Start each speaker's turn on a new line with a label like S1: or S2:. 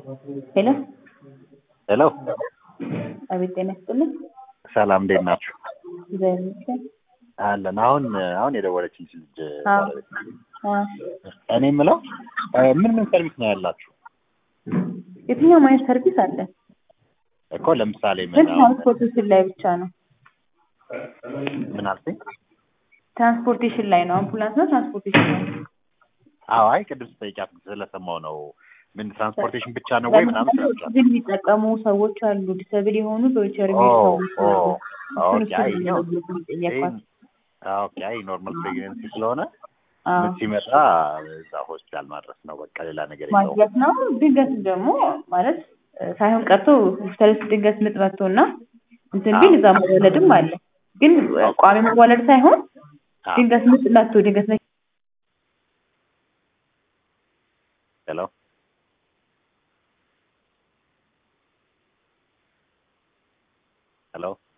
S1: ሄሎ
S2: ሄሎ
S1: አቤት ጤና ይስጥልኝ።
S2: ሰላም እንዴት ናችሁ?
S1: እግዚአብሔር ይመስገን።
S2: አለን አሁን አሁን የደወለችልኝ ልጅ
S1: አዎ።
S2: ባለቤት ነኝ።
S1: አ
S2: እኔ የምለው እ ምን ምን ሰርቪስ ነው ያላችሁ?
S1: የትኛውም አይነት ሰርቪስ አለ፣
S2: እኮ ለምሳሌ
S1: ግን
S2: ምን አሁን
S1: ትራንስፖርቴሽን ላይ ብቻ ነው።
S2: ምን አልሽኝ?
S1: ትራንስፖርቴሽን ላይ ነው። አምቡላንስ ነው፣ ትራንስፖርቴሽን ላይ ነው።
S2: አዎ አይ ቅድም ስጠይቃት ስለሰማሁ ነው። ምን ትራንስፖርቴሽን ብቻ ነው ወይ ምናምን ስላልቻት
S1: ግን የሚጠቀሙ ሰዎች አሉ፣ ዲሰብል የሆኑ በዊልቸር
S2: ኦ
S1: የሚሄዱ ሰዎች
S2: ኦ
S1: አሉ። እሱን
S2: ኦኬ አይ
S1: እሱን
S2: ነው
S1: ነው የጠየኳት።
S2: ኦኬ አይ ኖርማል ፕሬግነንሲ ስለሆነ
S1: አዎ
S2: ምጥ ሲመጣ እዛ ሆስፒታል ማድረስ ነው በቃ ሌላ ነገር የለውም።
S1: ማድረግ ነው። ድንገት ደግሞ ማለት እ ሳይሆን ቀርቶ ሆስፒታል ውስጥ ድንገት ምጥ መጥቶ እና እንትን ቢል እዛ መወለድም አለ። ግን እ ቋሚ መወለድ ሳይሆን
S2: አዎ
S1: ድንገት ምጥ መጥቶ ድንገት
S2: ሄሎ ሄሎ